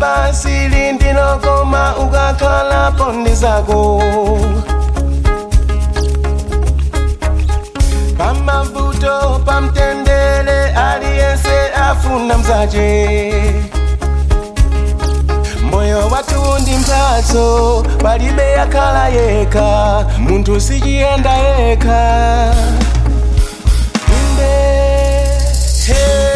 basi lindilokoma ukakhala pondi zako pamavuto pamtendere aliyense afuna mzache moyo wathu ndi mphatso palibe yakhala yekha munthu sichiyenda yekha inde hey.